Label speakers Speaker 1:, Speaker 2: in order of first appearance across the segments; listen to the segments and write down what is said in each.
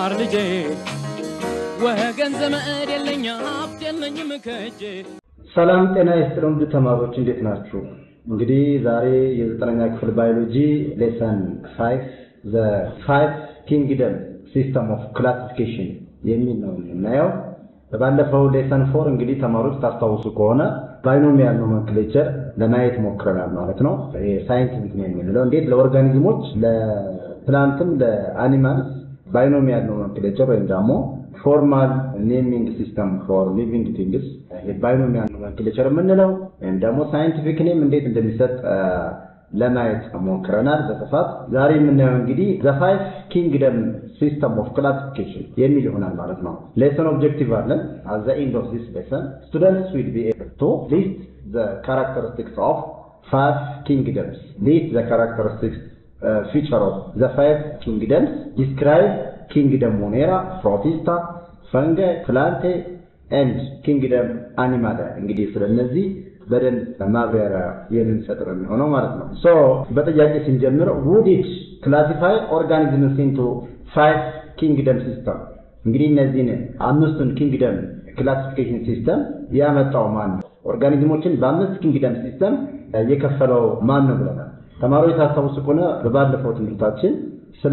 Speaker 1: ማር ልጄ ወገን ዘመድ የለኝ ሀብት የለኝም ከእጄ
Speaker 2: ሰላም ጤና ይስጥልን ውድ ተማሪዎች እንዴት ናችሁ? እንግዲህ ዛሬ የዘጠነኛ ክፍል ባዮሎጂ ሌሰን ፋይቭ ዘ ፋይቭ ኪንግደም ሲስተም ኦፍ ክላሲፊኬሽን የሚል ነው የምናየው። በባለፈው ሌሰን ፎር እንግዲህ ተማሪዎች ታስታውሱ ከሆነ ባይኖሚያል ኖመንክሌቸር ለማየት ሞክረናል ማለት ነው። ሳይንቲፊክ ነው የምንለው እንዴት ለኦርጋኒዝሞች ለፕላንትም ለአኒማልስ ባይኖሚያል ኖመንክሌቸር ወይም ደግሞ ፎርማል ኔሚንግ ሲስተም ፎር ሊቪንግ ቲንግስ ባይኖሚያል ኖመንክሌቸር የምንለው ወይም ደግሞ ሳይንቲፊክ ኔም እንዴት እንደሚሰጥ ለማየት ሞክረናል በስፋት። ዛሬ የምናየው እንግዲህ ዘ ፋይቭ ኪንግደም ሲስተም ኦፍ ክላሲፊኬሽን የሚል ይሆናል ማለት ነው። ሌሰን ኦብጀክቲቭ አለን። አት ዘ ኤንድ ኦፍ ዚስ ሌሰን ስቱደንትስ ዊል ቢ ኤብል ቱ ሊስት ዘ ካራክተሪስቲክስ ኦፍ ፋይቭ ኪንግደምስ ሊስት ዘ ካራክተሪስቲክስ ፊቸር ኦፍ ዘ ፋይቭ ኪንግደምስ ዲስክራይብ ኪንግደም ሞኔራ ፕሮቲስታ ፈንገ ፕላንቴ ኤንድ ኪንግደም አኒማለ እንግዲህ ስለነዚህ በደንብ ማብራሪያ የምንሰጥ ነው የሚሆነው ማለት ነው። ሶ በጥያቄ ስንጀምር ውድ ኢት ክላሲፋይ ኦርጋኒዝምስ ኢንቱ ፋይቭ ኪንግደም ሲስተም እንግዲህ እነዚህን አምስቱን ኪንግደም ክላሲፊኬሽን ሲስተም ያመጣው ማን ነው? ኦርጋኒዝሞችን በአምስት ኪንግደም ሲስተም የከፈለው ማን ነው ብለናል። ተማሪዎች ታስታውሱ ከሆነ በባለፈው ትምህርታችን ስለ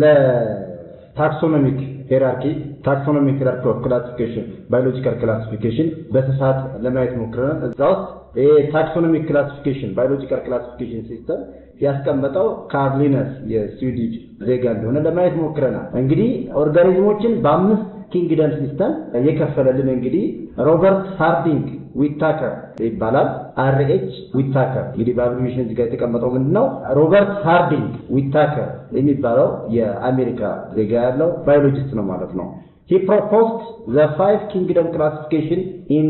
Speaker 2: ታክሶኖሚክ ሄራርኪ ታክሶኖሚክ ሄራርኪ ኦፍ ክላሲፊኬሽን ባዮሎጂካል ክላሲፊኬሽን በስፋት ለማየት ሞክረናል። እዛ ውስጥ ይሄ ታክሶኖሚክ ክላሲፊኬሽን ባዮሎጂካል ክላሲፊኬሽን ሲስተም ያስቀመጠው ካርሊነስ የስዊዲሽ ዜጋ እንደሆነ ለማየት ሞክረናል። እንግዲህ ኦርጋኒዝሞችን በአምስት ኪንግደም ሲስተም የከፈለልን እንግዲህ ሮበርት ሃርዲንግ ዊታከር ይባላል። አርኤች ዊታከር እንግዲህ በአብሪቬሽን እዚህ ጋር የተቀመጠው ምንድን ነው? ሮበርት ሃርዲንግ ዊታከር የሚባለው የአሜሪካ ዜጋ ያለው ባዮሎጂስት ነው ማለት ነው። ሂ ፕሮፖዝድ ዘ ፋይቭ ኪንግደም ክላሲፊኬሽን ኢን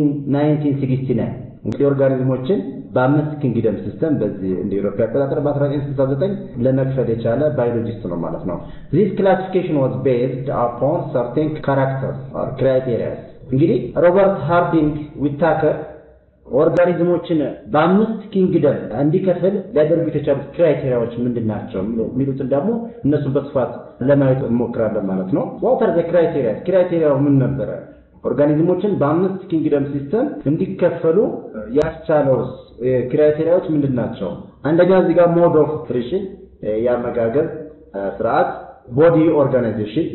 Speaker 2: 1969 እንግዲህ ኦርጋኒዝሞችን በአምስት ኪንግደም ሲስተም በዚህ እንደ ኢሮፓ አቆጣጠር በ1969 ለመክፈል የቻለ ባዮሎጂስት ነው ማለት ነው። ዚስ ክላሲፊኬሽን ዋዝ ቤዝድ አፖን ሰርቴን ካራክተርስ ኦር ክራይቴሪያስ እንግዲህ ሮበርት ሃርዲንግ ዊታከር ኦርጋኒዝሞችን በአምስት ኪንግደም እንዲከፍል ሊያደርጉ የተቻሉት ክራይቴሪያዎች ምንድን ናቸው የሚሉትን ደግሞ እነሱ በስፋት ለማየት እንሞክራለን ማለት ነው። ዋተር ዘ ክራይቴሪያስ ክራይቴሪያው ምን ነበረ? ኦርጋኒዝሞችን በአምስት ኪንግደም ሲስተም እንዲከፈሉ ያስቻለውስ ክራይቴሪያዎች ምንድን ናቸው? አንደኛ እዚህ ጋር ሞድ ኦፍ ኒውትሪሽን የአመጋገብ ስርዓት፣ ቦዲ ኦርጋናይዜሽን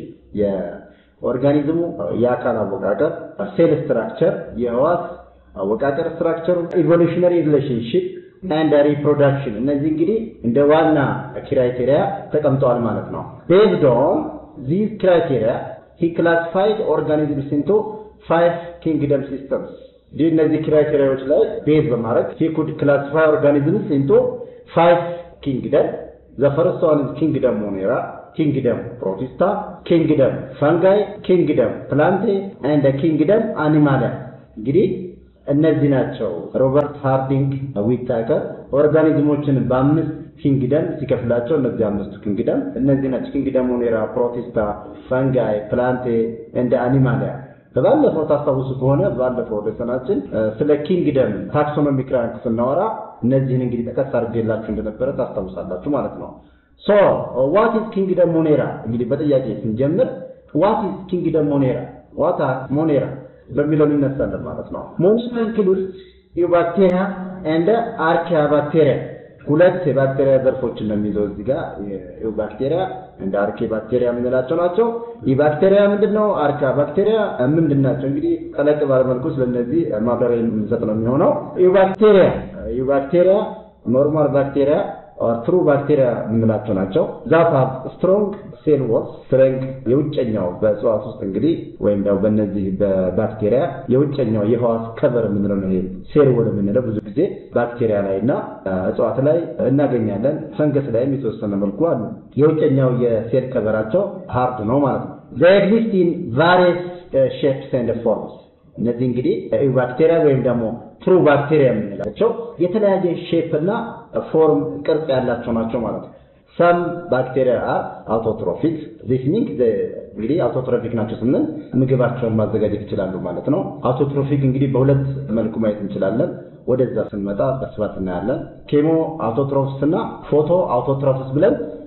Speaker 2: የኦርጋኒዝሙ የአካል አወቃቀር፣ ሴል ስትራክቸር የህዋስ አወቃቀር ስትራክቸሩ፣ ኢቮሉሽነሪ ሪሌሽንሽፕ ኤንድ ሪፕሮዳክሽን እነዚህ እንግዲህ እንደ ዋና ክራይቴሪያ ተቀምጠዋል ማለት ነው። ቤዝድ ኦን ዚስ ክራይቴሪያ ሂ ክላሲፋይድ ኦርጋኒዝምስ ኢንቱ ፋይቭ ኪንግደም ሲስተምስ እንዲህ እነዚህ ክራይቴሪያዎች ላይ ቤዝ በማድረግ ሂ ኩድ ክላሲፋይ ኦርጋኒዝምስ ኢንቱ ፋይቭ ኪንግደም ዘ ፈርስት ዋን ኢዝ ኪንግደም ሞኔራ ኪንግደም ፕሮቲስታ ኪንግደም ፈንጋይ ኪንግደም ፕላንቴ ኤንድ ኪንግደም አኒማሊያ እንግዲህ እነዚህ ናቸው። ሮበርት ሃርዲንግ ዊታከር ኦርጋኒዝሞችን በአምስት ኪንግደም ሲከፍላቸው እነዚህ አምስቱ ኪንግደም እነዚህ ናቸው። ኪንግደም ሞኔራ፣ ፕሮቲስታ፣ ፈንጋይ፣ ፕላንቴ እንደ አኒማሊያ። በባለፈው ታስታውሱ ከሆነ ባለፈው ሌሰናችን ስለ ኪንግደም ታክሶኖሚክ ራንክ ስናወራ እነዚህን እንግዲህ ጠቀስ አድርጌላችሁ እንደነበረ ታስታውሳላችሁ ማለት ነው። ሶ ዋት ኢዝ ኪንግደም ሞኔራ? እንግዲህ በጥያቄ ስንጀምር ዋት ኢዝ ኪንግደም ሞኔራ ዋት ሞኔራ በሚለው እንነሳለን ማለት ነው። ሞኔራ ኢንክሉድስ ዩባክቴሪያ ኤንድ አርኪያ ባክቴሪያ ሁለት የባክቴሪያ ዘርፎችን ነው የሚይዘው እዚህ ጋር ዩባክቴሪያ እንደ አርኬ ባክቴሪያ የምንላቸው ናቸው። የባክቴሪያ ምንድን ነው? አርካ ባክቴሪያ ምንድን ናቸው? እንግዲህ ጠለቅ ባለመልኩ ስለነዚህ ማብራሪያ የምንሰጥ ነው የሚሆነው። ዩባክቴሪያ ዩባክቴሪያ ኖርማል ባክቴሪያ ትሩ ባክቴሪያ የምንላቸው ናቸው። ዛት ሃቭ ስትሮንግ ሴል ዎል ስትሬንግ የውጨኛው በእጽዋት ውስጥ እንግዲህ ወይም ደግሞ በእነዚህ በባክቴሪያ የውጨኛው የህዋስ ከቨር የምንለው ነው። ይሄ ሴል ዎል የምንለው ብዙ ጊዜ ባክቴሪያ ላይ እና እጽዋት ላይ እናገኛለን። ፈንገስ ላይም የተወሰነ መልኩ አሉ። የውጨኛው የሴል ከቨራቸው ሃርድ ነው ማለት ነው። ዘ ኤግዚስት ኢን ቫሪየስ ሼፕስ ኤንድ ፎርምስ እነዚህ እንግዲህ ባክቴሪያ ወይም ደግሞ ትሩ ባክቴሪያ የምንላቸው የተለያየ ሼፕ እና ፎርም ቅርጽ ያላቸው ናቸው ማለት ነው። ሰም ባክቴሪያ አር አውቶትሮፊክ ዚስ ሚንግ እንግዲህ አውቶትሮፊክ ናቸው ስንል ምግባቸውን ማዘጋጀት ይችላሉ ማለት ነው። አውቶትሮፊክ እንግዲህ በሁለት መልኩ ማየት እንችላለን። ወደዛ ስንመጣ በስፋት እናያለን። ኬሞ አውቶትሮፍስ እና ፎቶ አውቶትሮፍስ ብለን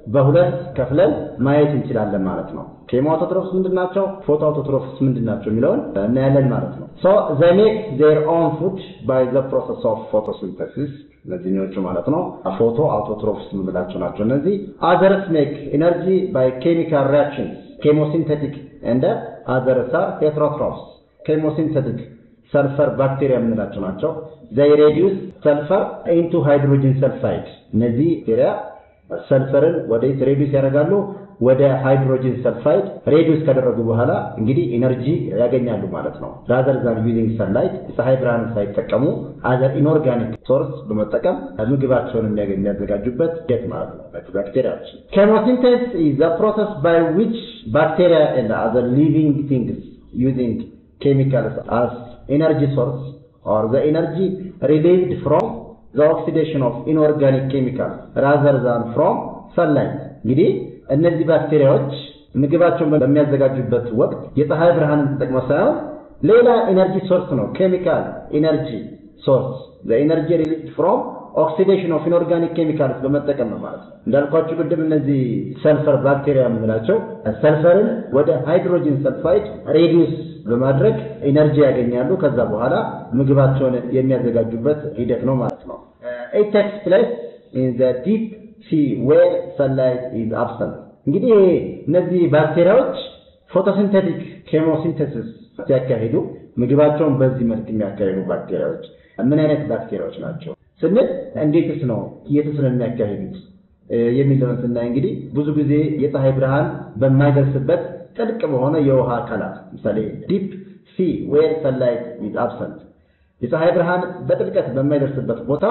Speaker 2: በሁለት ከፍለን ማየት እንችላለን ማለት ነው። ኬሞ አውቶትሮፍስ ምንድን ናቸው? ፎቶ አውቶትሮፍስ ምንድን ናቸው የሚለውን እናያለን ማለት ነው። ሶ ዘ ሜክ ዜር ኦን ፉድ ባይ ዘ ፕሮሰስ ኦፍ ፎቶሲንተሲስ እነዚህኞቹ ማለት ነው ፎቶ አውቶትሮፍስ የምንላቸው ናቸው። እነዚህ አዘርስ ሜክ ኢነርጂ ባይ ኬሚካል ሪያክሽንስ ኬሞሲንቴቲክ እንደ አዘርስ አር ሄትሮትሮፍስ ኬሞሲንቴቲክ ሰልፈር ባክቴሪያ የምንላቸው ናቸው። ዘይ ሬዲዩስ ሰልፈር ኢንቱ ሃይድሮጅን ሰልፋይድ እነዚህ ባክቴሪያ ሰልፈርን ወደ ሬዲዩስ ያደርጋሉ ወደ ሃይድሮጅን ሰልፋይድ ሬዲዩስ ካደረጉ በኋላ እንግዲህ ኢነርጂ ያገኛሉ ማለት ነው። ራዘር ዛን ዩዚንግ ሰንላይት ፀሐይ ብርሃንን ሳይጠቀሙ አዘር ኢንኦርጋኒክ ሶርስ በመጠቀም ምግባቸውን የሚያዘጋጁበት ሂደት ማለት ነው። ባክቴሪያዎች ኬሞሲንቴስ ኢዝ ዘ ፕሮሰስ ባይ ዊች ባክቴሪያ ኤንድ አዘር ሊቪንግ ቲንግስ ዩዚንግ ኬሚካልስ አስ ኤነርጂ ሶርስ ኦር ዘ ኤነርጂ ሪሊቭድ ፍሮም ዘ ኦክሲዴሽን ኦፍ ኢንኦርጋኒክ ኬሚካል ራዘር ዛን ፍሮም ሰንላይት እንግዲህ እነዚህ ባክቴሪያዎች ምግባቸውን በሚያዘጋጁበት ወቅት የፀሐይ ብርሃንን ተጠቅመው ሳይሆን ሌላ ኤነርጂ ሶርስ ነው። ኬሚካል ኤነርጂ ሶርስ ኤነርጂ ሪሊዝድ ፍሮም ኦክሲዴሽን ኦፍ ኢንኦርጋኒክ ኬሚካልስ በመጠቀም ነው ማለት ነው። እንዳልኳችሁ ቅድም እነዚህ ሰልፈር ባክቴሪያ የምንላቸው ሰልፈርን ወደ ሃይድሮጂን ሰልፋይድ ሬዲዩስ በማድረግ ኢነርጂ ያገኛሉ። ከዛ በኋላ ምግባቸውን የሚያዘጋጁበት ሂደት ነው ማለት ነው። ኢት ቴክስ ፕሌስ ኢን ዘ ዲፕ ሲ ዌር ሰንላይት ኢዝ አብሰንት። እንግዲህ እነዚህ ባክቴሪያዎች ፎቶሲንቴቲክ ኬሞሲንቴሲስ ሲያካሂዱ ምግባቸውን በዚህ መልክ የሚያካሂዱ ባክቴሪያዎች ምን አይነት ባክቴሪያዎች ናቸው ስንል እንዴትስ ነው የትስ ነው የሚያካሂዱት የሚለውን ስናይ እንግዲህ ብዙ ጊዜ የፀሐይ ብርሃን በማይደርስበት ጥልቅ በሆነ የውሃ አካላት ምሳሌ ዲፕ ሲ ዌር ሰንላይት ኢዝ አብሰንት የፀሐይ ብርሃን በጥልቀት በማይደርስበት ቦታ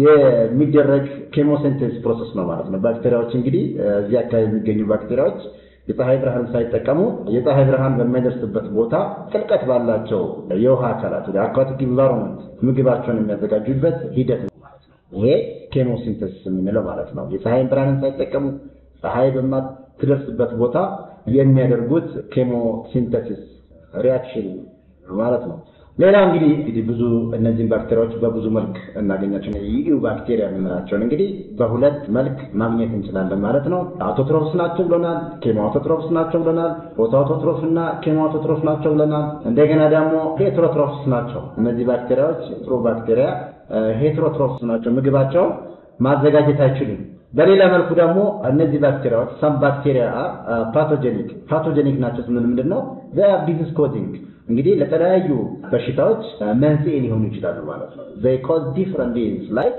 Speaker 2: የሚደረግ ኬሞሲንቴስ ፕሮሰስ ነው ማለት ነው። ባክቴሪያዎች እንግዲህ እዚህ አካባቢ የሚገኙ ባክቴሪያዎች የፀሐይ ብርሃን ሳይጠቀሙ የፀሐይ ብርሃን በማይደርስበት ቦታ ጥልቀት ባላቸው የውሃ አካላት ወደ አኳቲክ ኢንቫይሮንመንት ምግባቸውን የሚያዘጋጁበት ሂደት ነው ማለት ነው። ይሄ ኬሞሲንቴሲስ የምንለው ማለት ነው። የፀሐይን ብርሃንን ሳይጠቀሙ ፀሐይ በማትደርስበት ቦታ የሚያደርጉት ኬሞሲንቴሲስ ሪያክሽን ማለት ነው። ሌላ እንግዲህ እንግዲህ ብዙ እነዚህን ባክቴሪያዎች በብዙ መልክ እናገኛቸው የኢዩ ባክቴሪያ የምንላቸውን እንግዲህ በሁለት መልክ ማግኘት እንችላለን ማለት ነው። አውቶትሮፍስ ናቸው ብለናል። ኬሞ አውቶትሮፍስ ናቸው ብለናል። ፎቶ አውቶትሮፍ እና ኬሞ አውቶትሮፍ ናቸው ብለናል። እንደገና ደግሞ ሄትሮትሮፍስ ናቸው። እነዚህ ባክቴሪያዎች ጥሩ ባክቴሪያ ሄትሮትሮፍስ ናቸው። ምግባቸውን ማዘጋጀት አይችሉም። በሌላ መልኩ ደግሞ እነዚህ ባክቴሪያዎች ሳም ባክቴሪያ ፓቶጀኒክ ፓቶጀኒክ ናቸው ስንል ምንድን ነው ዲዚዝ ኮዚንግ እንግዲህ ለተለያዩ በሽታዎች መንስኤ ሊሆኑ ይችላሉ ማለት ነው። ዘይ ኮዝ ዲፍረንት ዲዚዝ ላይክ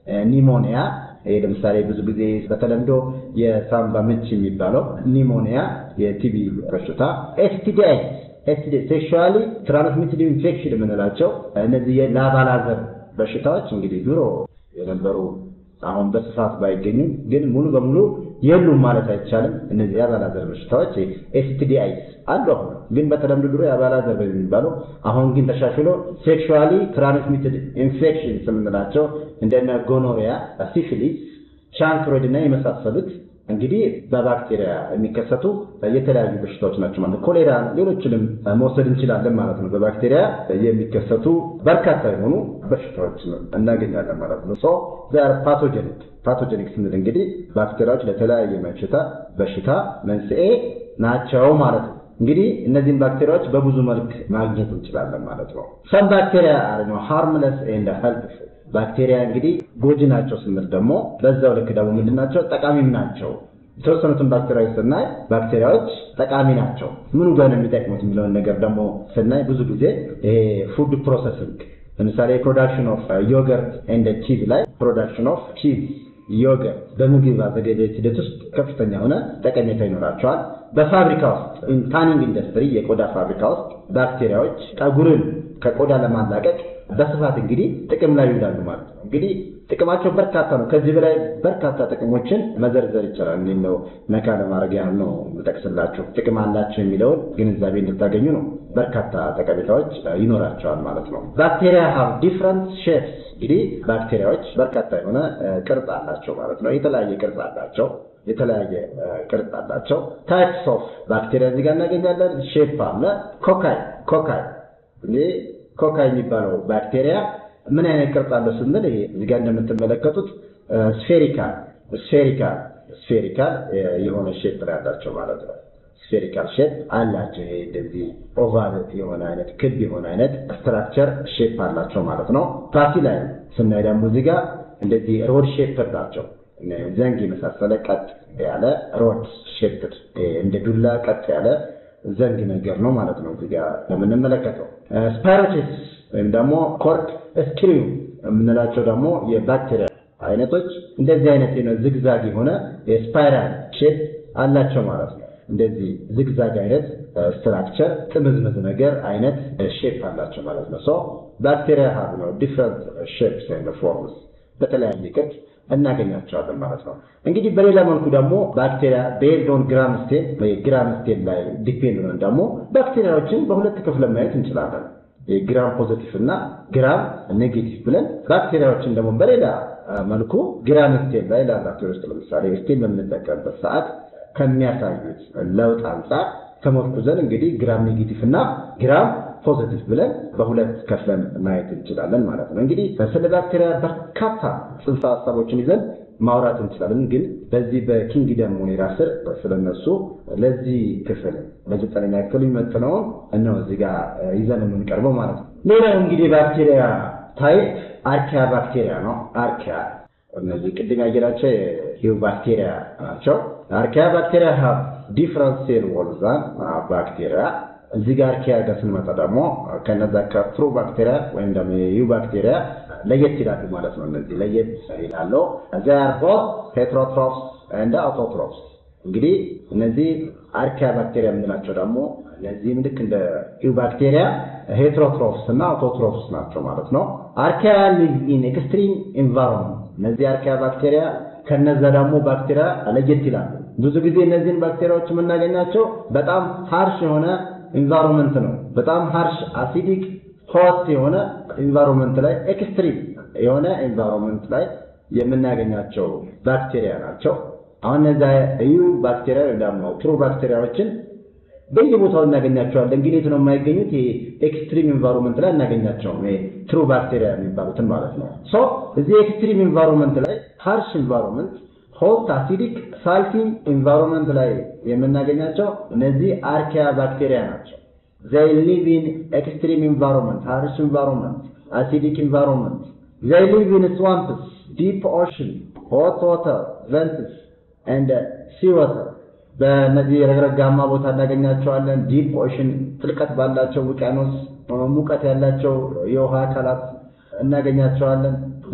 Speaker 2: ኒሞኒያ። ይሄ ለምሳሌ ብዙ ጊዜ በተለምዶ የሳምባ ምች የሚባለው ኒሞኒያ፣ የቲቢ በሽታ፣ ኤስቲዲአይ ኤስቲዲ ሴክሹዋሊ ትራንስሚትድ ኢንፌክሽን የምንላቸው እነዚህ የላባላዘር በሽታዎች እንግዲህ ድሮ የነበሩ አሁን በስፋት ባይገኙም ግን ሙሉ በሙሉ የሉም ማለት አይቻልም። እነዚህ የአባላዘር በሽታዎች ኤስቲዲአይስ አሉ። አሁን ግን በተለምዶ ድሮ የአባላዘር በሚባለው አሁን ግን ተሻሽሎ ሴክሹዋሊ ትራንስሚትድ ኢንፌክሽንስ የምንላቸው እንደነ ጎኖሪያ፣ ሲፊሊስ፣ ቻንክሮይድ እና የመሳሰሉት እንግዲህ በባክቴሪያ የሚከሰቱ የተለያዩ በሽታዎች ናቸው ማለት ኮሌራ፣ ሌሎችንም መውሰድ እንችላለን ማለት ነው። በባክቴሪያ የሚከሰቱ በርካታ የሆኑ በሽታዎች እናገኛለን ማለት ነው። ሶ ዘር ፓቶጀኒክ ፓቶጀኒክ ስንል እንግዲህ ባክቴሪያዎች ለተለያየ በሽታ በሽታ መንስኤ ናቸው ማለት ነው። እንግዲህ እነዚህን ባክቴሪያዎች በብዙ መልክ ማግኘት እንችላለን ማለት ነው። ሰም ባክቴሪያ ነው ሃርምለስ ኤንድ ሄልፕፉል ባክቴሪያ እንግዲህ ጎጂ ናቸው ስንል ደግሞ በዛው ልክ ደግሞ ምንድን ናቸው? ጠቃሚም ናቸው። የተወሰኑትን ባክቴሪያዎች ስናይ ባክቴሪያዎች ጠቃሚ ናቸው። ምኑ ጋር ነው የሚጠቅሙት የሚለውን ነገር ደግሞ ስናይ ብዙ ጊዜ ይሄ ፉድ ፕሮሰሲንግ ለምሳሌ ፕሮዳክሽን ኦፍ ዮገርት ኤንድ ቺዝ ላይ ፕሮዳክሽን ኦፍ ቺዝ ዮገርት በምግብ አዘገጃጀት ሂደት ውስጥ ከፍተኛ የሆነ ጠቀሜታ ይኖራቸዋል። በፋብሪካ ውስጥ ታኒንግ ኢንዱስትሪ የቆዳ ፋብሪካ ውስጥ ባክቴሪያዎች ጠጉርን ከቆዳ ለማላቀቅ በስፋት እንግዲህ ጥቅም ላይ ይውላሉ ማለት ነው። እንግዲህ ጥቅማቸው በርካታ ነው። ከዚህ በላይ በርካታ ጥቅሞችን መዘርዘር ይቻላል። እኔ ነው ነካ ለማድረግ ያህል ነው የምጠቅስላቸው። ጥቅም አላቸው የሚለውን ግንዛቤ እንድታገኙ ነው። በርካታ ጠቀሜታዎች ይኖራቸዋል ማለት ነው። ባክቴሪያ ሃቭ ዲፍረንት ሼፕስ። እንግዲህ ባክቴሪያዎች በርካታ የሆነ ቅርጽ አላቸው ማለት ነው። የተለያየ ቅርጽ አላቸው የተለያየ ቅርጽ አላቸው። ታይፕስ ኦፍ ባክቴሪያ እዚህ ጋር እናገኛለን። ሼፕ አለ። ኮካይ ኮካይ እንግዲህ ኮካይ የሚባለው ባክቴሪያ ምን አይነት ቅርጽ አለው ስንል ይሄ እዚህ ጋር እንደምትመለከቱት ስፌሪካል ስፌሪካል ስፌሪካል የሆነ ሼፕ ነው ያላቸው ማለት ነው። ስፌሪካል ሼፕ አላቸው። ይሄ እንደዚህ ኦቫል የሆነ አይነት ክብ የሆነ አይነት ስትራክቸር ሼፕ አላቸው ማለት ነው። ፓሲ ላይ ስናይ ደግሞ እዚህ ጋር እንደዚህ ሮድ ሼፕ ናቸው። ዘንግ የመሳሰለ ቀጥ ያለ ሮድ ሼፕ እንደ ዱላ ቀጥ ያለ ዘንግ ነገር ነው ማለት ነው። እዚህ ጋር የምንመለከተው ስፓይሮቼስ ወይም ደግሞ ኮርክ ስክሪው የምንላቸው ደግሞ የባክቴሪያ አይነቶች እንደዚህ አይነት ዝግዛግ የሆነ የስፓይራል ሼፕ አላቸው ማለት ነው። እንደዚህ ዝግዛግ አይነት ስትራክቸር ጥምዝምዝ ነገር አይነት ሼፕ አላቸው ማለት ነው። ሶ ባክቴሪያ ሀብ ነው ዲፍረንት ሼፕስ ኤንድ ፎርምስ በተለያየ ቅርጽ እናገኛቸዋለን ማለት ነው። እንግዲህ በሌላ መልኩ ደግሞ ባክቴሪያ ቤዝድ ኦን ግራም ስቴን ግራም ስቴን ላይ ዲፔንድ ሆነን ደግሞ ባክቴሪያዎችን በሁለት ክፍል ማየት እንችላለን። ግራም ፖዚቲቭ እና ግራም ኔጌቲቭ ብለን ባክቴሪያዎችን ደግሞ በሌላ መልኩ ግራም ስቴን ላይ ላብራቶሪ ውስጥ ለምሳሌ ስቴን በምንጠቀምበት ሰዓት ከሚያሳዩት ለውጥ አንጻር ተመርኩዘን እንግዲህ ግራም ኔጌቲቭ እና ግራም ፖዚቲቭ ብለን በሁለት ከፍለን ማየት እንችላለን ማለት ነው። እንግዲህ ስለ ባክቴሪያ በርካታ ጽንሰ ሀሳቦችን ይዘን ማውራት እንችላለን። ግን በዚህ በኪንግደም ሞኔራ ስር ስለነሱ ለዚህ ክፍል ለዘጠነኛ ክፍል የሚመጥነውን እነው እዚህ ጋር ይዘን የምንቀርበው ማለት ነው። ሌላው እንግዲህ ባክቴሪያ ታይፕ አርኪያ ባክቴሪያ ነው። አርኪያ እነዚህ ቅድም ያየናቸው ሂው ባክቴሪያ ናቸው። አርኪያ ባክቴሪያ ሀብ ዲፍረንት ሴል ዎል ዛን ባክቴሪያ እዚህ ጋር አርኪያ ጋር ስንመጣ ደግሞ ከነዛ ከፕሮ ባክቴሪያ ወይም ደግሞ የዩ ባክቴሪያ ለየት ይላሉ ማለት ነው። እነዚህ ለየት ይላሉ። እዚያ ቦት ሄትሮትሮፕስ እንደ አውቶትሮፕስ። እንግዲህ እነዚህ አርኪያ ባክቴሪያ የምንላቸው ደግሞ እነዚህም ልክ እንደ ዩ ባክቴሪያ ሄትሮትሮፕስ እና አውቶትሮፕስ ናቸው ማለት ነው። አርኪያ ሊቭ ኢን ኤክስትሪም ኢንቫይሮንመንት። እነዚህ አርኪያ ባክቴሪያ ከነዛ ደግሞ ባክቴሪያ ለየት ይላሉ። ብዙ ጊዜ እነዚህን ባክቴሪያዎች የምናገኛቸው በጣም ሃርሽ የሆነ ኢንቫይሮንመንት ነው። በጣም ሃርሽ አሲዲክ ሆት የሆነ ኢንቫይሮንመንት ላይ ኤክስትሪም የሆነ ኢንቫይሮንመንት ላይ የምናገኛቸው ባክቴሪያ ናቸው። አሁን እነዚያ ዩ ባክቴሪያ ወይ ደግሞ ትሩ ባክቴሪያዎችን በየቦታው እናገኛቸዋለን። ግን የት ነው የማይገኙት? ኤክስትሪም ኢንቫይሮንመንት ላይ እናገኛቸውም። ትሩ ባክቴሪያ የሚባሉትን ማለት ነው። ሶ እዚህ ኤክስትሪም ኢንቫይሮንመንት ላይ ሃርሽ ኢንቫይሮንመንት ሆት አሲዲክ ሳልቲ ኢንቫይሮንመንት ላይ የምናገኛቸው እነዚህ አርኪያ ባክቴሪያ ናቸው። they live in extreme environment, harsh environment, acidic environment. They live in swamps, deep ocean, hot water, vents, and sea water. በእነዚህ ረግረጋማ ቦታ እናገኛቸዋለን። ዲፕ ኦሽን ጥልቀት ባላቸው ውቅያኖስ ሙቀት ያላቸው የውሃ አካላት እናገኛቸዋለን።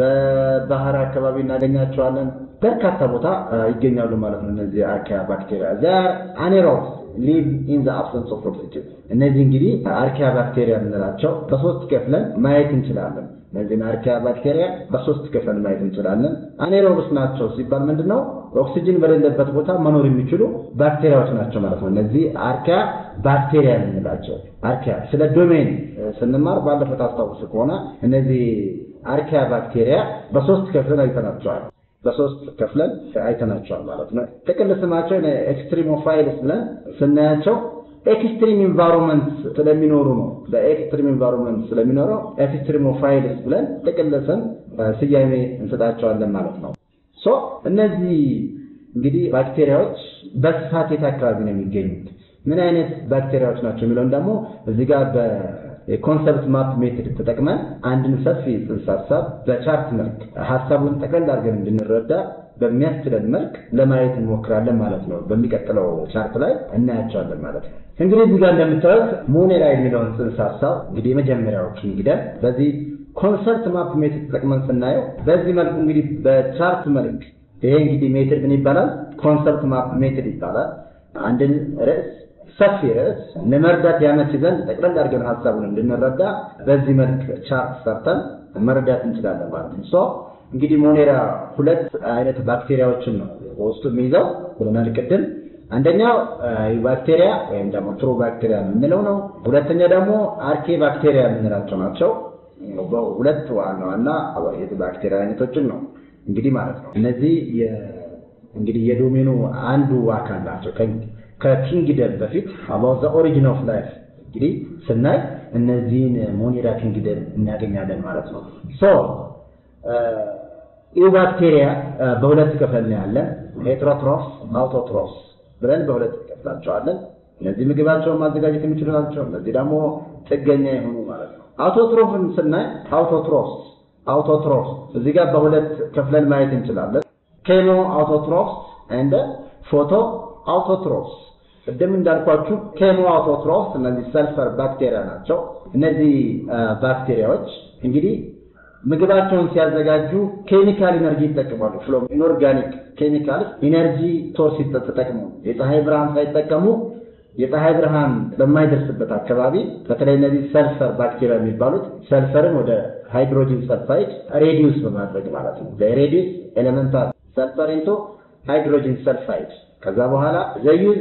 Speaker 2: በባህር አካባቢ እናገኛቸዋለን። በርካታ ቦታ ይገኛሉ ማለት ነው። እነዚህ አርኪያ ባክቴሪያ ዛር አኔሮብስ ሊቭ ኢን ዘ አብሰንስ ኦፍ ኦክሲጅን። እነዚህ እንግዲህ አርኪያ ባክቴሪያ የምንላቸው በሶስት ከፍለን ማየት እንችላለን። እነዚህን አርኪያ ባክቴሪያ በሶስት ከፍለን ማየት እንችላለን። አኔሮብስ ናቸው ሲባል ምንድን ነው? ኦክሲጅን በሌለበት ቦታ መኖር የሚችሉ ባክቴሪያዎች ናቸው ማለት ነው። እነዚህ አርኪያ ባክቴሪያ የምንላቸው አርኪያ ስለ ዶሜን ስንማር ባለፈው ታስታውሱ ከሆነ እነዚህ አርኪያ ባክቴሪያ በሶስት ከፍለን አይተናቸዋል። በሶስት ከፍለን አይተናቸዋል ማለት ነው። ጥቅል ስማቸው ኤክስትሪሞፋይልስ ብለን ስናያቸው ኤክስትሪም ኢንቫይሮንመንት ስለሚኖሩ ነው። በኤክስትሪም ኢንቫይሮንመንት ስለሚኖረው ኤክስትሪሞፋይልስ ብለን ጥቅል ስም ስያሜ እንሰጣቸዋለን ማለት ነው። ሶ እነዚህ እንግዲህ ባክቴሪያዎች በስፋት የት አካባቢ ነው የሚገኙት? ምን አይነት ባክቴሪያዎች ናቸው የሚለውን ደግሞ እዚህ ጋር የኮንሰፕት ማፕ ሜትድ ተጠቅመን አንድን ሰፊ ጽንሰ ሀሳብ በቻርት መልክ ሀሳቡን ጠቅለል አድርገን እንድንረዳ በሚያስችለን መልክ ለማየት እንሞክራለን ማለት ነው። በሚቀጥለው ቻርት ላይ እናያቸዋለን ማለት ነው። እንግዲህ እዚህ ጋር እንደምታዩት ሞኔራ የሚለውን ጽንሰ ሀሳብ እንግዲህ የመጀመሪያው ኪንግደም በዚህ ኮንሰፕት ማፕ ሜትድ ተጠቅመን ስናየው በዚህ መልኩ እንግዲህ በቻርት መልክ ይሄ እንግዲህ ሜትድ ምን ይባላል? ኮንሰፕት ማፕ ሜትድ ይባላል። አንድን ርዕስ ሰፊ ርዕስ ለመርዳት ያመች ዘንድ ጠቅለል አድርገን ሀሳቡን እንድንረዳ በዚህ መልክ ቻርት ሰርተን መረዳት እንችላለን ማለት ነው። ሶ እንግዲህ ሞኔራ ሁለት አይነት ባክቴሪያዎችን ነው በውስጡ የሚይዘው ብለናል ቅድም። አንደኛው ባክቴሪያ ወይም ደግሞ ትሩ ባክቴሪያ የምንለው ነው። ሁለተኛ ደግሞ አርኬ ባክቴሪያ የምንላቸው ናቸው። ሁለት ዋና ዋና ባክቴሪያ አይነቶችን ነው እንግዲህ ማለት ነው። እነዚህ እንግዲህ የዶሜኑ አንዱ አካል ናቸው። ከኪንግደም በፊት አባውት ዘ ኦሪጂን ኦፍ ላይፍ እንግዲህ ስናይ እነዚህን ሞኔራ ኪንግደም እናገኛለን ማለት ነው። ሶ ኢውባክቴሪያ በሁለት ክፍል ነው ያለን፣ ሄትሮትሮፍስ፣ አውቶትሮፍስ ብለን በሁለት ከፍላቸዋለን። እነዚህ ምግባቸውን ማዘጋጀት የሚችሉ ናቸው። እነዚህ ደግሞ ጥገኛ የሆኑ ማለት ነው። አውቶትሮፍን ስናይ አውቶትሮፍስ አውቶትሮፍስ እዚህ ጋር በሁለት ከፍለን ማየት እንችላለን። ኬሞ አውቶትሮፍስ እንደ ፎቶ አውቶትሮፍስ ቅድም እንዳልኳችሁ ኬሞ አውቶትሮፍስ እነዚህ ሰልፈር ባክቴሪያ ናቸው። እነዚህ ባክቴሪያዎች እንግዲህ ምግባቸውን ሲያዘጋጁ ኬሚካል ኢነርጂ ይጠቀማሉ። ፍሎም ኢንኦርጋኒክ ኬሚካል ኢነርጂ ሶርስ ተጠቅሙ የፀሐይ ብርሃን ሳይጠቀሙ የፀሐይ ብርሃን በማይደርስበት አካባቢ በተለይ እነዚህ ሰልፈር ባክቴሪያ የሚባሉት ሰልፈርን ወደ ሃይድሮጂን ሰልፋይድ ሬዲዩስ በማድረግ ማለት ነው። ሬዲዩስ ኤሌመንታል ሰልፈር ኢንቶ ሃይድሮጂን ሰልፋይድ ከዛ በኋላ ዘዩዝ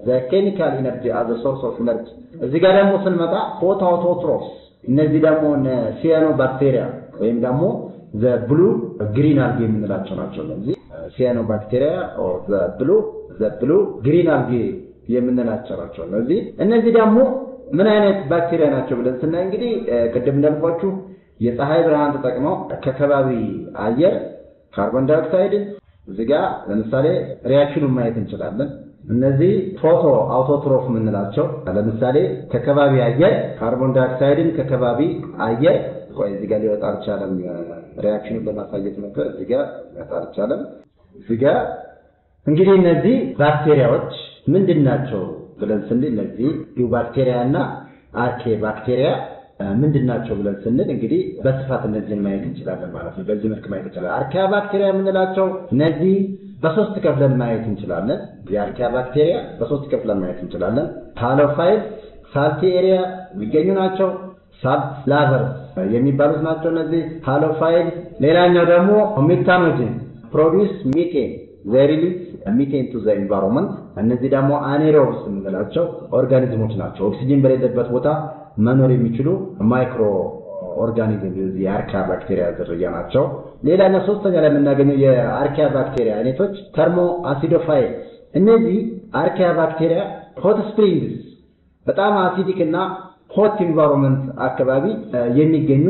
Speaker 2: ኬሚካል ኢነርጂ አዘ ሶርስ ኦፍ ኢነርጂ። እዚህ ጋር ደግሞ ስንመጣ ፎቶ አውቶትሮፍስ እነዚህ ደግሞ ሲያኖ ባክቴሪያ ወይም ደግሞ ዘ ብሉ ግሪን አልጌ የምንላቸው ናቸው። እነዚህ ሲያኖ ባክቴሪያ ዘ ብሉ ዘ ብሉ ግሪን አልጌ የምንላቸው ናቸው። እነዚህ እነዚህ ደግሞ ምን አይነት ባክቴሪያ ናቸው ብለን ስናይ እንግዲህ ቅድም እንዳልኳችሁ የፀሐይ ብርሃን ተጠቅመው ከከባቢ አየር ካርቦን ዳይኦክሳይድን እዚህ ጋር ለምሳሌ ሪያክሽኑን ማየት እንችላለን። እነዚህ ፎቶ አውቶትሮፍ የምንላቸው ለምሳሌ ከከባቢ አየር ካርቦን ዳይኦክሳይድን ከከባቢ አየር ቆይ እዚህ ጋር ሊወጣ አልቻለም። ሪያክሽኑን ለማሳየት ነበር። እዚህ ጋር ሊወጣ አልቻለም። እዚህ ጋር እንግዲህ እነዚህ ባክቴሪያዎች ምንድን ናቸው ብለን ስንል እነዚህ ዩባክቴሪያ እና አርኬ ባክቴሪያ ምንድን ናቸው ብለን ስንል እንግዲህ በስፋት እነዚህን ማየት እንችላለን ማለት ነው። በዚህ መልክ ማየት እንችላለን። አርኪያ ባክቴሪያ የምንላቸው እነዚህ በሶስት ከፍለን ማየት እንችላለን። የአርኪያ ባክቴሪያ በሶስት ከፍለን ማየት እንችላለን። ሃሎፋይል ሳልቲ ኤሪያ የሚገኙ ናቸው። ሳብ ላቨርስ የሚባሉት ናቸው እነዚህ ሃሎፋይል። ሌላኛው ደግሞ ሜታኖጅን ፕሮዲውስ ሚቴን ዘሪሊዝ ሚቴን ቱ ዘ ኢንቫይሮንመንት። እነዚህ ደግሞ አኔሮብስ የምንላቸው ኦርጋኒዝሞች ናቸው። ኦክሲጅን በሌለበት ቦታ መኖር የሚችሉ ማይክሮ ኦርጋኒዝም የአርኪያ ባክቴሪያ ዝርያ ናቸው። ሌላኛ ሶስተኛ ላይ የምናገኘው የአርኪያ ባክቴሪያ አይነቶች ተርሞ አሲዶፋይል። እነዚህ አርኪያ ባክቴሪያ ሆት ስፕሪንግስ በጣም አሲዲክ እና ሆት ኢንቫይሮንመንት አካባቢ የሚገኙ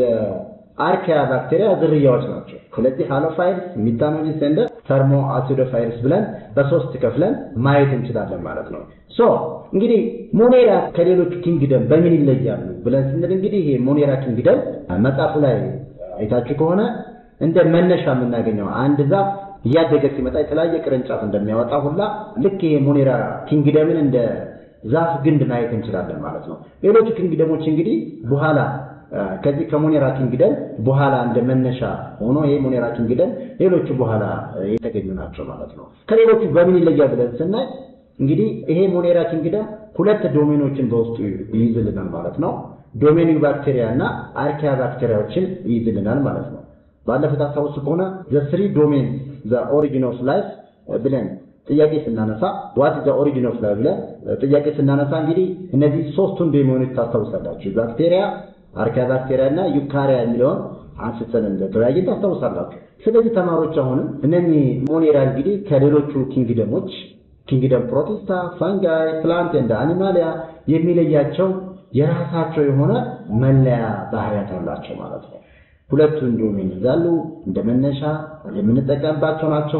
Speaker 2: የአርኪያ ባክቴሪያ ዝርያዎች ናቸው። ስለዚህ ሃሎፋይልስ፣ ሚታኖጂስ እንደ ተርሞ አሲዶፋይልስ ብለን በሶስት ከፍለን ማየት እንችላለን ማለት ነው። ሶ እንግዲህ ሞኔራ ከሌሎቹ ኪንግደም በምን ይለያሉ ብለን ስንል እንግዲህ ይሄ ሞኔራ ኪንግደም መጽሐፉ ላይ አይታችሁ ከሆነ እንደ መነሻ የምናገኘው አንድ ዛፍ እያደገ ሲመጣ የተለያየ ቅርንጫፍ እንደሚያወጣ ሁላ ልክ ይሄ ሞኔራ ኪንግደምን እንደ ዛፍ ግንድ ማየት እንችላለን ማለት ነው። ሌሎቹ ኪንግደሞች እንግዲህ በኋላ ከዚህ ከሞኔራ ኪንግደም በኋላ እንደ መነሻ ሆኖ ይሄ ሞኔራ ኪንግደም ሌሎቹ በኋላ የተገኙ ናቸው ማለት ነው። ከሌሎቹ በምን ይለያል ብለን ስናይ እንግዲህ ይሄ ሞኔራ ኪንግደም ሁለት ዶሜኖችን በውስጡ ይይዝልናል ማለት ነው። ዶሜን ባክቴሪያ እና አርኪያ ባክቴሪያዎችን ይይዝልናል ማለት ነው። ባለፈው ታስታውሱ ከሆነ ዘ ስሪ ዶሜን ዘ ኦሪጂን ኦፍ ላይፍ ብለን ጥያቄ ስናነሳ ዋት ዘ ኦሪጂን ኦፍ ላይፍ ብለን ጥያቄ ስናነሳ እንግዲህ እነዚህ ሶስቱን ዶሜኖች ታስታውሳላችሁ። ባክቴሪያ፣ አርኪያ ባክቴሪያ እና ዩካሪያ የሚለውን አንስተን እንደተወያየን ታስታውሳላችሁ። ስለዚህ ተማሪዎች አሁንም እነኚህ ሞኔራ እንግዲህ ከሌሎቹ ኪንግደሞች ኪንግደም ፕሮቲስታ፣ ፋንጋይ፣ ፕላንት እንደ አኒማሊያ የሚለያቸው የራሳቸው የሆነ መለያ ባህሪያት አላቸው ማለት ነው። ሁለቱን ዶሜን ይዛሉ። እንደ መነሻ የምንጠቀምባቸው ናቸው።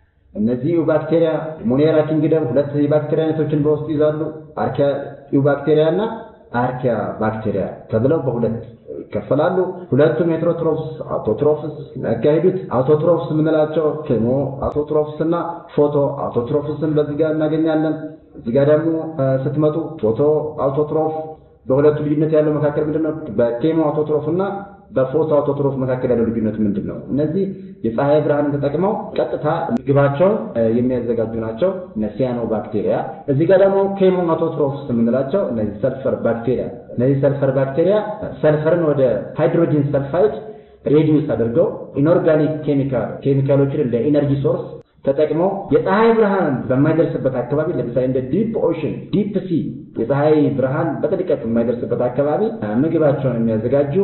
Speaker 2: እነዚህ ባክቴሪያ ሞኔራ ኪንግደም ሁለት የባክቴሪያ አይነቶችን በውስጡ ይዛሉ። አርኪያ ባክቴሪያ እና አርኪያ ባክቴሪያ ተብለው በሁለት ይከፈላሉ። ሁለቱም ሄትሮትሮፍስ አውቶትሮፍስ የሚያካሂዱት አውቶትሮፍስ የምንላቸው ኬሞ አውቶትሮፍስ እና ፎቶ አውቶትሮፍስን በዚህ ጋር እናገኛለን። እዚህ ጋር ደግሞ ስትመጡ ፎቶ አውቶትሮፍ በሁለቱ ልዩነት ያለው መካከል ምንድን ነው? በኬሞ አውቶትሮፍ እና በፎቶ አውቶትሮፍ መካከል ያለው ልዩነት ምንድን ነው? እነዚህ የፀሐይ ብርሃንን ተጠቅመው ቀጥታ ምግባቸውን የሚያዘጋጁ ናቸው። ሲያኖ ባክቴሪያ። እዚህ ጋር ደግሞ ኬሞ አውቶትሮፍስ የምንላቸው እነዚህ ሰልፈር ባክቴሪያ። እነዚህ ሰልፈር ባክቴሪያ ሰልፈርን ወደ ሃይድሮጂን ሰልፋይድ ሬዲዩስ አድርገው ኢንኦርጋኒክ ኬሚካል ኬሚካሎችን እንደ ኢነርጂ ሶርስ ተጠቅመው የፀሐይ ብርሃን በማይደርስበት አካባቢ ለምሳሌ እንደ ዲፕ ኦሽን ዲፕ ሲ የፀሐይ ብርሃን በጥልቀት የማይደርስበት አካባቢ ምግባቸውን የሚያዘጋጁ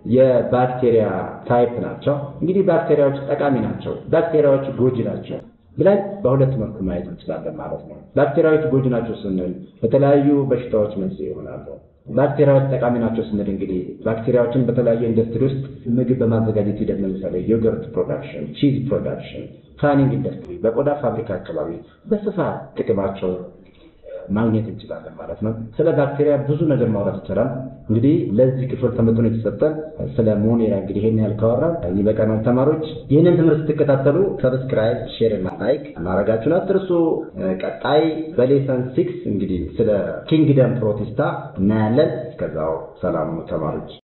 Speaker 2: የባክቴሪያ ታይፕ ናቸው። እንግዲህ ባክቴሪያዎች ጠቃሚ ናቸው፣ ባክቴሪያዎች ጎጂ ናቸው ብለን በሁለት መልኩ ማየት እንችላለን ማለት ነው። ባክቴሪያዎች ጎጂ ናቸው ስንል በተለያዩ በሽታዎች መንስኤ ይሆናሉ። ባክቴሪያዎች ጠቃሚ ናቸው ስንል እንግዲህ ባክቴሪያዎችን በተለያየ ኢንዱስትሪ ውስጥ ምግብ በማዘጋጀት ሂደት ለምሳሌ ዮገርት ፕሮዳክሽን፣ ቺዝ ፕሮዳክሽን፣ ታኒንግ ኢንዱስትሪ፣ በቆዳ ፋብሪካ አካባቢ በስፋት ጥቅማቸው ማግኘት እንችላለን ማለት ነው። ስለ ባክቴሪያ ብዙ ነገር ማውራት ይቻላል። እንግዲህ ለዚህ ክፍል ተመጥኖ የተሰጠን ስለ ሞኔራ እንግዲህ ይሄን ያህል ካወራን ይበቃናል። ተማሪዎች ይህንን ትምህርት ስትከታተሉ ሰብስክራይብ፣ ሼር እና ላይክ ማድረጋችሁን አትርሱ። ቀጣይ በሌሰን ሲክስ እንግዲህ ስለ ኪንግደም ፕሮቲስታ እናያለን። እስከዛው ሰላም ተማሪዎች።